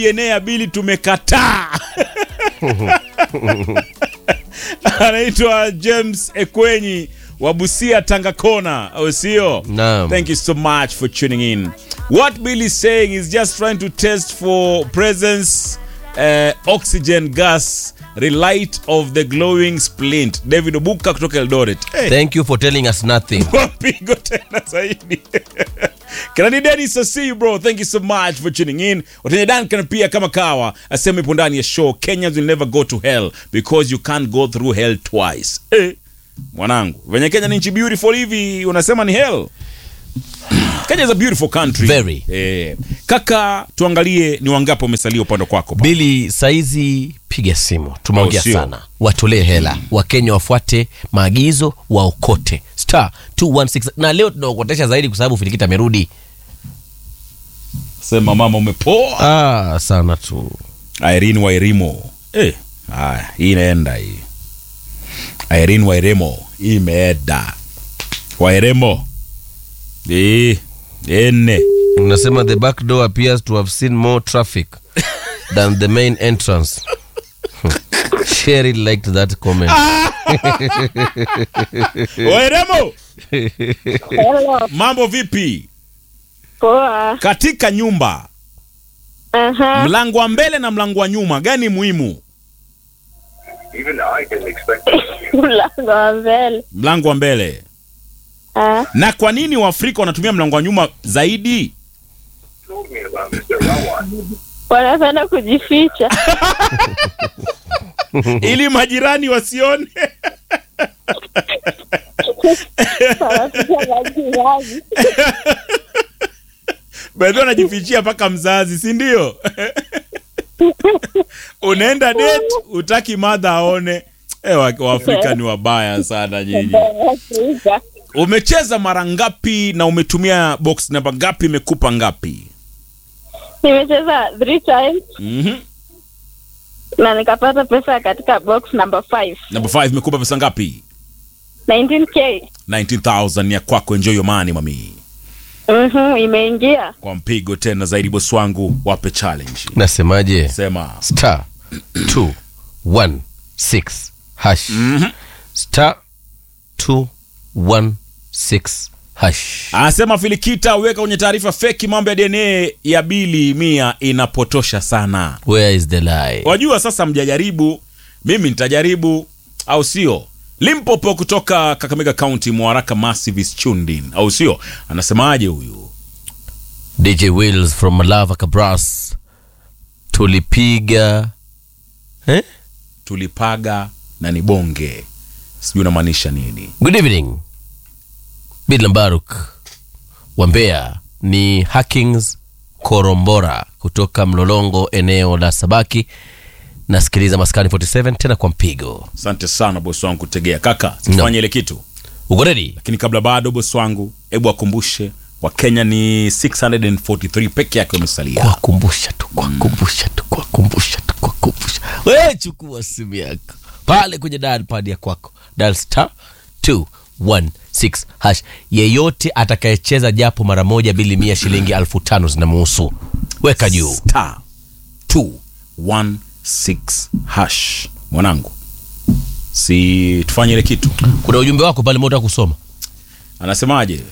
DNA ya Bili tumekataa. Anaitwa James Ekwenyi wa Busia Tanga Kona, au sio? Naam. Thank you so much for tuning in. What Bill is saying is just trying to test for presence uh, oxygen gas relight of the glowing splint. David Obuka kutoka Eldoret. Hey. Thank you for telling us nothing. Wapigo tena zaidi. Kanani Dennis, I see you bro. Thank you so much for tuning in. Watenye Duncan pia kama kawa asema ipo ndani ya show Kenyans will never go to hell because you can't go through hell twice. Eh, mwanangu, venye Kenya ni nchi beautiful hivi unasema ni hell? Kenya is a beautiful country. Very. Eh, kaka tuangalie ni wangapi wamesalia upande kwako. pa. Bili, saizi piga simu, tumeongea Oh, sio. sana, watolee hela Wakenya wafuate maagizo, waokote star 216 na leo tunaokotesha zaidi kwa sababu Filikita amerudi. Sema mama umepoa. Ah, sana tu. Irene Wairimo. Eh, haya, hii inaenda hii. Irene Wairimo hii imeenda. Wairimo. Eh, ene. Unasema the back door appears to have seen more traffic than the main entrance. Sherry liked that comment. Wairimo, Hello. mambo vipi? Poa. Katika nyumba, Aha. mlango wa mbele na mlango wa nyuma gani muhimu? Even I didn't expect Mlango wa mbele. Mlango wa mbele. Ah. Na kwa nini Waafrika wanatumia mlango wa nyuma zaidi? told me about Mr. Rawan. Wanapenda kujificha. Ili majirani wasione. Wanaficha majirani. Baadhi wanajifichia mpaka mzazi, si ndio? Unaenda date, utaki madha aone. Eh, wa- Waafrika ni wabaya sana nyinyi. Wanaficha. Umecheza mara ngapi na umetumia box namba ngapi? Imekupa ngapi? Nimecheza three times Mhm. na nikapata pesa katika box number 5. Number 5 imekupa pesa ngapi? 19k. 19000 ya kwako, enjoy your money mami. Mhm, imeingia. Kwa mpigo tena zaidi, bosi wangu, wape challenge. Nasemaje? Sema star 216 hash star 216 hash anasema Filikita, weka kwenye taarifa feki, mambo ya DNA ya bili mia inapotosha sana. where is the lie Wajua sasa, mjajaribu, mimi nitajaribu, au sio? Limpopo kutoka Kakamega County, Mwaraka Massive is tuned in, au sio? Anasemaje huyu? dj wills from malava kabras tulipiga eh? Tulipaga na ni bonge, sijui unamaanisha nini? good evening bidlam baruk wa mbeya ni hackings korombora kutoka mlolongo eneo la sabaki nasikiliza maskani 47 tena kwa mpigo Asante sana bosi wangu kutegea. Kaka, sifanye ile kitu, uko redi lakini kabla bado, bosi wangu, hebu akumbushe Wakenya ni 643 peke yake wamesalia. kuwakumbusha tu kuwakumbusha tu kuwakumbusha tu kuwakumbusha we chukua simu yako pale kwenye dial pad ya kwako dial star 216 hash yeyote atakayecheza japo mara moja bili mia shilingi elfu tano zinamuhusu weka juu star 216 hash. Mwanangu, si tufanye ile kitu, kuna ujumbe wako pale mota kusoma anasemaje?